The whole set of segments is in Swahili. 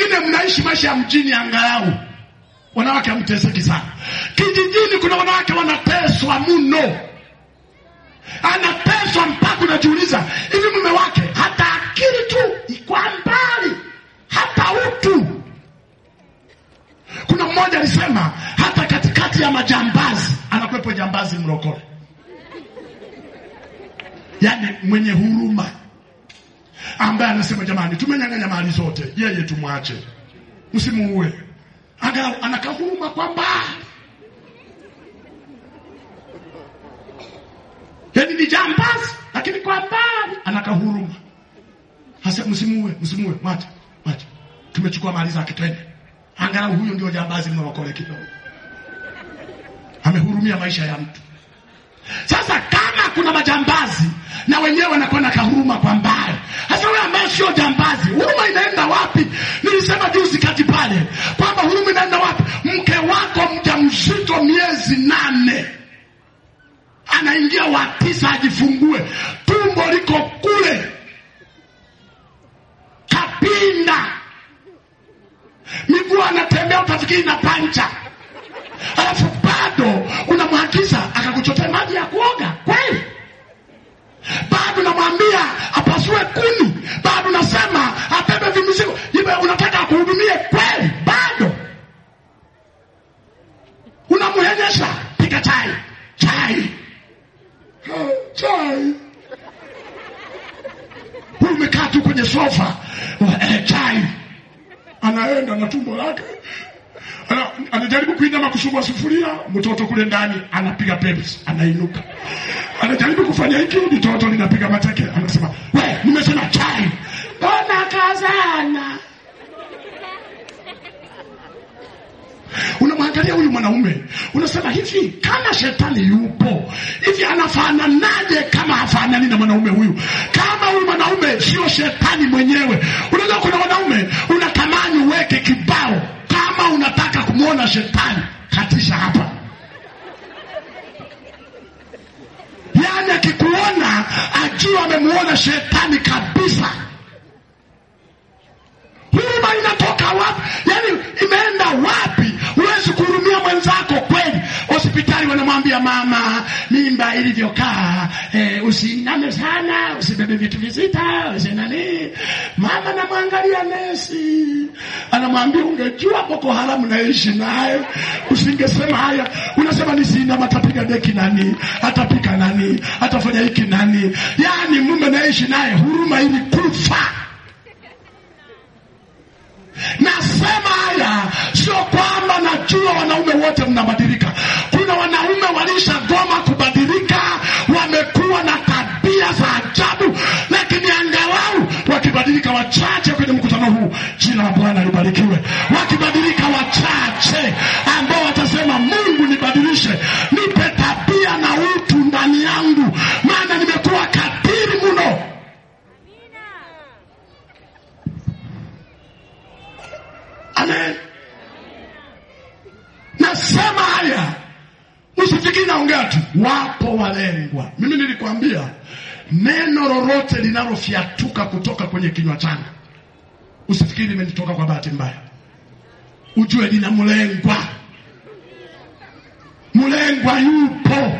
wengine mnaishi maisha ya mjini angalau wanawake hamteseki sana. Kijijini kuna wanawake wanateswa mno, anateswa mpaka unajiuliza hivi, mume wake hata akili tu ikwa mbali, hata utu. Kuna mmoja alisema hata katikati ya majambazi anakuwepo jambazi mrokole, yaani mwenye huruma, ambaye anasema jamani, tumenyang'anya mali zote, yeye tumwache, msimuue angalau anakahuruma kwa mbali, yaani ni jambazi, lakini kwa mbali anakahuruma. Hasa msimuue, msimuue, mwache, mwache, tumechukua mali zake, twende. Angalau huyo ndio jambazi mnaokole kidogo, amehurumia maisha ya mtu. Sasa kama kuna majambazi na wenyewe wanakuwa na kahuruma kwa mbali, hasa wewe ambaye sio jambazi, huruma inaenda wapi? Nilisema juzi kati pale kwamba huruma inaenda wapi? Mke wako mjamzito miezi nane, anaingia wa tisa ajifungue, tumbo liko kule kapinda, miguu anatembea utafikiri na pancha, alafu bado unamwagiza akakuchotea maji ya kuoga kweli? Bado namwambia apasue kuni, bado nasema abebe vimizigo, iwe unataka akuhudumie kweli? Bado unamhenyesha, pika chai, chai, Ah, chai. Huyu umekaa tu kwenye sofa eh, chai, anaenda na tumbo lake ana, anajaribu kuinama kusugua sufuria, mtoto kule ndani anapiga pepsi, anainuka. Anajaribu kufanya hiki, mtoto linapiga mateke, anasema we, nimesema chai, mbona kazana? Unamwangalia huyu mwanaume unasema hivi, kama shetani yupo hivi, anafananaje kama hafanani na mwanaume huyu? Kama huyu mwanaume sio shetani mwenyewe. Unajua kuna wanaume unatamani uweke kibao, kama unataka kumwona shetani, katisha hapa. Yaani akikuona ajua amemuona shetani kabisa. Huruma inatoka wapi? Yaani imeenda wapi? Huwezi kuhurumia mwenzako kweli. Hospitali wanamwambia mama, mimba ilivyokaa, eh, usiiname sana, usibebe vitu vizita, usinani. Mama namwangalia nesi, anamwambia ungejua Boko Haramu naishi naye usingesema haya. Unasema nisiinama, atapiga deki nani? Atapika nani? Atafanya hiki nani? Yaani mume naishi naye, huruma ilikufa. Nasema haya sio kwamba najua wanaume wote mnabadilika. Kuna wanaume walishagoma kubadilika, wamekuwa na tabia za ajabu, lakini angalau wakibadilika wachache kwenye mkutano huu, jina la Bwana libarikiwe. Wakibadilika wachache ambao watasema Mungu, nibadilishe, nipe tabia na utu ndani yangu, maana nimekuwa katili mno. Amen. Nasema haya, usifikiri naongea tu, wapo walengwa. Mimi nilikwambia neno lolote linalofyatuka kutoka kwenye kinywa changu, usifikiri limenitoka kwa bahati mbaya, ujue lina mlengwa. Mlengwa yupo.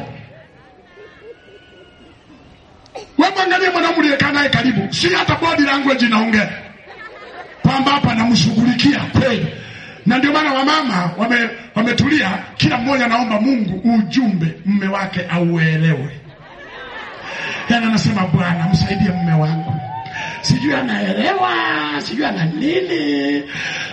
We mwangalie mwanaume uliyekaa naye karibu, si hata body language inaongea kwamba hapa namshughulikia kweli, na ndio maana wamama wame, wametulia, kila mmoja anaomba Mungu ujumbe mme wake auelewe. Yani anasema Bwana, msaidie mme wangu, sijui anaelewa, sijui ana nini,